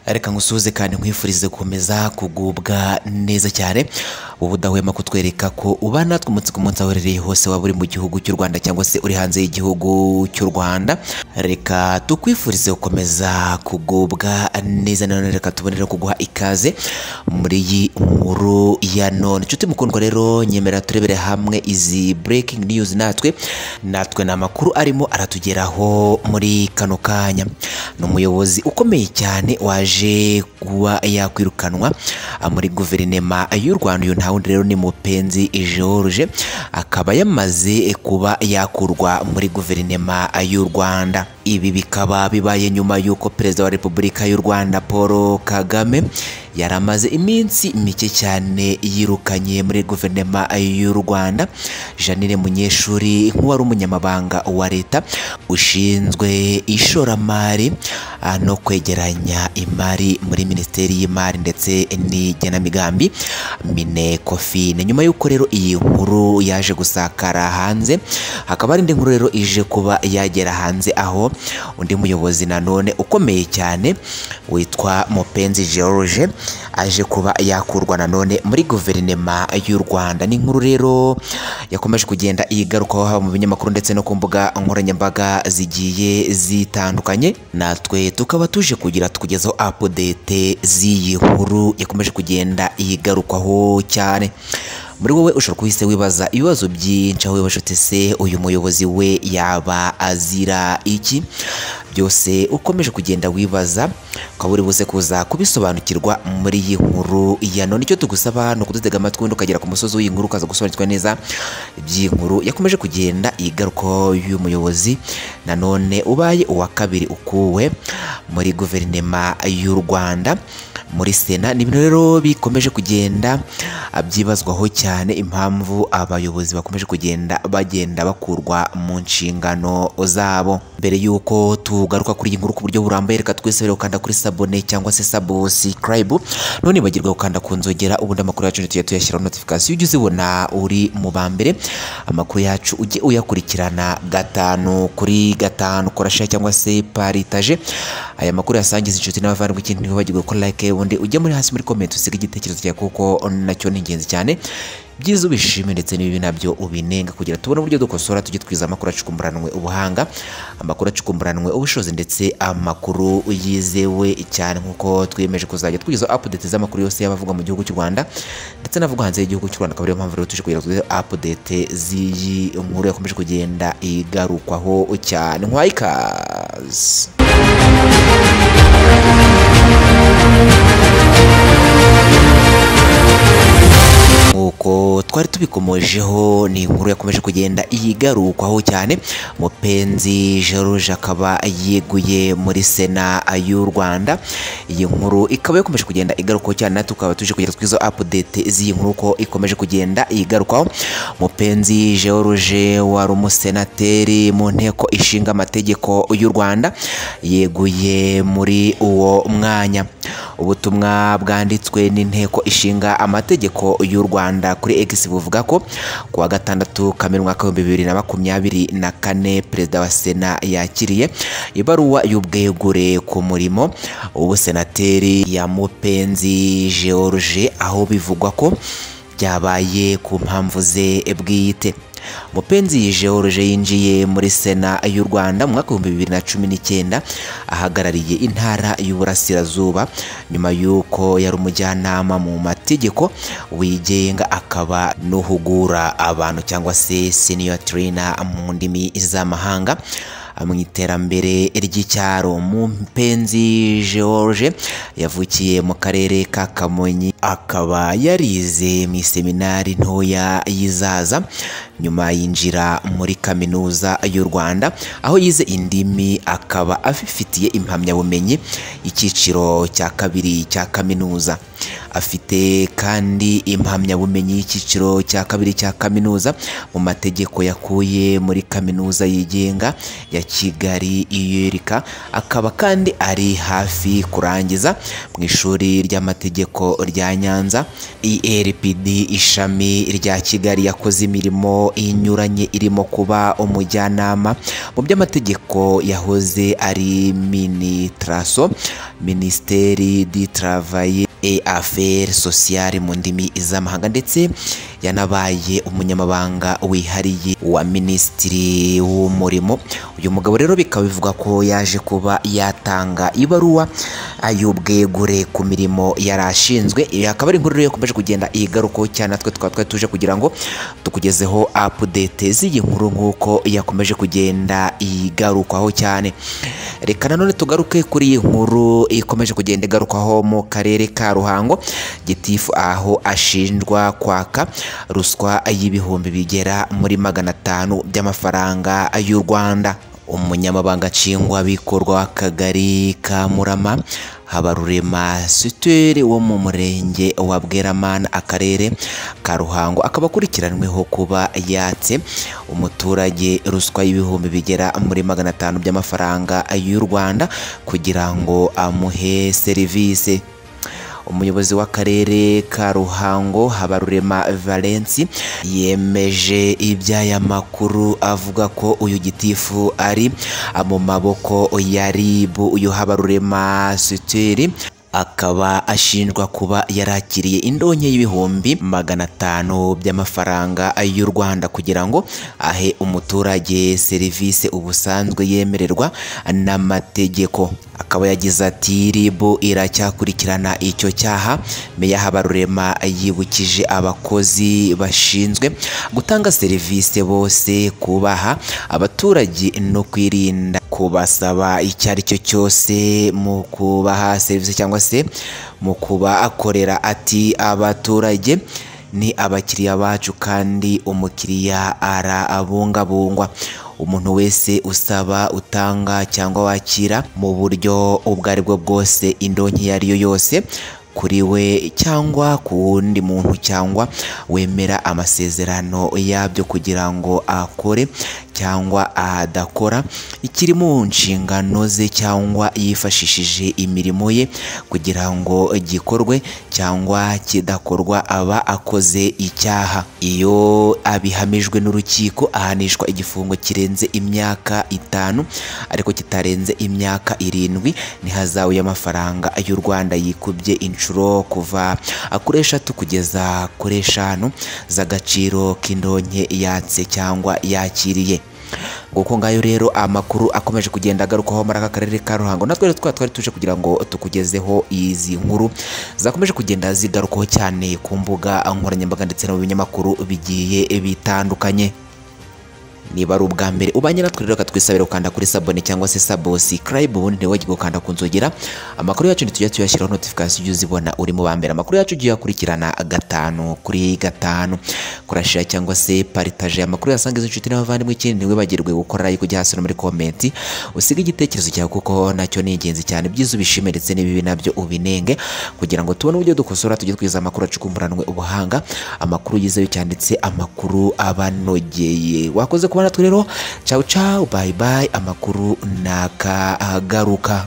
reka ngusuhuze kandi nkwifurize gukomeza kugubwa neza cyane wowe udahwema kutwereka ko uba natwe umunsi ku munsi aho uherereye hose waba uri mu gihugu cy'u rwanda cyangwa se uri hanze y'igihugu cy'u rwanda reka tukwifurize gukomeza kugubwa neza nanone reka tubone rero kuguha ikaze muri iyi nkuru ya none inshuti mukundwa rero nyemera turebere hamwe izi breaking news natwe natwe ni amakuru arimo aratugeraho muri kano kanya ni umuyobozi ukomeye cyane waje kuba yakwirukanwa ah, muri guverinema y'u rwanda uyu nta wundi rero ni mupenzi george akaba yamaze kuba yakurwa muri guverinema y'u rwanda ibi bikaba bibaye nyuma y'uko perezida wa repubulika y'u rwanda paul kagame yari amaze iminsi mike cyane yirukanye muri guverinema y'u rwanda janine munyeshuri nk'uwari umunyamabanga wa leta ushinzwe ishoramari ah, no kwegeranya imari muri minisiteri y'imari ndetse n'igenamigambi minekofine nyuma y'uko rero iyi nkuru yaje gusakara hanze hakaba hari indi nkuru rero ije kuba yagera hanze aho undi muyobozi nanone ukomeye cyane witwa mupenzi george aje kuba yakurwa nanone muri guverinema y'u rwanda ni inkuru rero yakomeje kugenda igarukaho haba mu binyamakuru ndetse no ku mbuga nkoranyambaga zigiye zitandukanye natwe tukaba tuje kugira tukugezaho apudete z'iyi nkuru yakomeje kugenda yigarukwaho cyane muri wowe ushobora kuhise wibaza ibibazo byinshi aho wibaza uti se uyu muyobozi we yaba azira iki byose ukomeje kugenda wibaza ukaba uri buze kuza kubisobanukirwa muri iyi nkuru ya none icyo tugusaba ni ukudutega amatwi wenda ukagera ku musozi w'iyi nkuru ukaza gusobanukirwa neza iby'iyi nkuru yakomeje kugenda igarukaho y'uyu muyobozi nanone ubaye uwa kabiri ukuwe muri guverinema y'u rwanda muri sena ni ibintu rero bikomeje kugenda ah, byibazwaho cyane impamvu abayobozi bakomeje kugenda bagenda bakurwa mu nshingano zabo mbere y'uko tugaruka kuri iyi nkuru ku buryo burambuye reka twese rero ukanda kuri sabone cyangwa se sabusikarayibu none bagirwa gukanda ku nzogera ubundi amakuru yacu tugiye tuyashyiraho notifikasiyo ujye uzibona uri mu ba mbere amakuru yacu ujye uyakurikirana gatanu kuri gatanu kora share cyangwa se paritaje aya makuru yasangiza inshuti n'abavandimwe ikindi ntibibagirwe ko like ubundi ujye muri hasi muri comment usiga igitekerezo cyawe kuko nacyo ni ingenzi cyane byiza ubishime ndetse n'ibibi nabyo ubinenga kugira tubone uburyo dukosora tujye twiza amakuru acukumburanwe ubuhanga amakuru acukumburanwe ubushobozi ndetse amakuru yizewe cyane nk'uko twiyemeje kuzajya twiza update z'amakuru yose y'abavuga mu gihugu cy'u rwanda ndetse n'avuga hanze y'igihugu cy'u rwanda akaba ariyo mpamvu rero tuje kugira ngo update z'iyi nkuru yakomeje kugenda igarukwaho cyane nkwayikaze nk'uko twari tubikomojeho ni inkuru yakomeje kugenda yigarukwaho cyane mupenzi george akaba yeguye muri sena y'u rwanda iyi nkuru ikaba yakomeje kugenda igarukwaho cyane natwe tukaba tuje kugira twizo apudete z'iyi nkuru uko ikomeje kugenda yigarukwaho mupenzi george wari umusenateri mu nteko ishinga amategeko y'u rwanda yeguye muri uwo mwanya ubutumwa bwanditswe n'inteko ishinga amategeko y'u rwanda kuri x buvuga ko ku wa gatandatu kamena umwaka w'ibihumbi bibiri na makumyabiri na kane perezida wa sena yakiriye ibaruwa y'ubwegure ku murimo w'ubusenateri ya mupenzi george aho bivugwa ko byabaye ku mpamvu ze bwite mupenzi george yinjiye muri sena y'u rwanda mu mwaka w'ibihumbi bibiri na cumi n'icyenda ahagarariye intara y'uburasirazuba nyuma y'uko yari umujyanama mu mategeko wigenga akaba n'uhugura abantu cyangwa se senior trainer mu ndimi z'amahanga mu iterambere ry'icyaro mupenzi george yavukiye mu karere ka kamonyi akaba yarize mu iseminari ntoya y'izaza nyuma yinjira muri kaminuza y'u rwanda aho yize indimi akaba afifitiye impamyabumenyi icyiciro cya kabiri cya kaminuza afite kandi impamyabumenyi y'icyiciro cya kabiri cya kaminuza mu mategeko yakuye muri kaminuza yigenga ya kigali iyerika akaba kandi ari hafi kurangiza mu ishuri ry'amategeko rya Nyanza ERPD ishami rya Kigali yakoze imirimo inyuranye irimo kuba umujyanama mu by'amategeko yahoze ari Minitraso Ministeri di Travail et Affaires Sociales mu ndimi z'amahanga ndetse yanabaye umunyamabanga wihariye wa Minisitiri w'Umurimo uyu mugabo rero bikaba bivugwa ko yaje kuba yatanga ibaruwa y'ubwegure ku mirimo yari ashinzwe Iyi akaba ari inkuru rero yakomeje kugenda igarukaho cyane natwe tukaba twari tuje kugira ngo tukugezeho update z'iyi nkuru nk'uko yakomeje kugenda igarukwaho cyane reka nanone tugaruke kuri iyi nkuru ikomeje kugenda igarukwaho mu karere ka Ruhango gitifu aho ashinjwa kwaka ruswa y'ibihumbi bigera muri magana atanu by'amafaranga y'u Rwanda umunyamabanga nshingwabikorwa w'akagari ka Murama Habarurema Sitweli wo mu murenge wa Bweramana akarere ka Ruhango akaba akurikiranyweho kuba yatse umuturage ruswa y'ibihumbi bigera muri magana atanu by'amafaranga y'u Rwanda kugira ngo amuhe serivisi umuyobozi w'akarere ka Ruhango Habarurema Valence yemeje iby'aya makuru avuga ko uyu gitifu ari mu maboko ya RIB uyu Habarurema Sitweli akaba ashinjwa kuba yarakiriye indonke y'ibihumbi magana atanu by'amafaranga y'u Rwanda kugira ngo ahe umuturage serivisi ubusanzwe yemererwa n'amategeko akaba yagize ati RIB iracyakurikirana icyo cyaha Meya Habarurema yibukije abakozi bashinzwe gutanga serivisi bose kubaha abaturage no kwirinda kubasaba icyo ari cyo cyose mu kubaha serivisi cyangwa se mu kuba akorera ati abaturage ni abakiriya bacu kandi umukiriya arabungabungwa umuntu wese usaba utanga cyangwa wakira mu buryo ubwo ari bwo bwose indonke iyo ari yo yose kuri we cyangwa ku wundi muntu cyangwa wemera amasezerano yabyo kugira ngo akore cyangwa adakora ikiri mu nshingano ze cyangwa yifashishije imirimo ye kugira ngo gikorwe cyangwa kidakorwa aba akoze icyaha iyo abihamijwe n'urukiko ahanishwa igifungo kirenze imyaka itanu ariko kitarenze imyaka irindwi n'ihazabu y'amafaranga y'u Rwanda yikubye inshuro kuva kuri eshatu kugeza kuri eshanu z'agaciro k'indonke yatse cyangwa yakiriye nguko ngayo rero amakuru akomeje kugenda agarukaho muri aka karere ka Ruhango natwe rero twari tuje kugira ngo tukugezeho izi nkuru zakomeje kugenda zigarukaho cyane ku mbuga nkoranyambaga ndetse no mu binyamakuru bigiye bitandukanye niba ari ubwa mbere ubanye natwe rero katwisabira gukanda kuri sabone cyangwa se subscribe ubundi ntiwagire gukanda ku nzogera amakuru yacu ntitujya tuyashyiraho notification ujye uzibona uri mu ba mbere amakuru yacu ugiye akurikirana gatanu kuri gatanu kurashira cyangwa se paritaje amakuru yasangiza inshuti n'abavandimwe ikindi ntiwibagirwe gukora like ujya hasi no muri komenti usige igitekerezo cyawe kuko nacyo ni ingenzi cyane ibyiza ubishime ndetse n'ibibi nabyo ubinenge kugira ngo tubone uburyo dukosora tujye twiza amakuru acukumburanwe ubuhanga amakuru yizewe cyanditse amakuru abanogeye wakoze kuba natwe rero cawu cawu bayi bayi amakuru ntakagaruka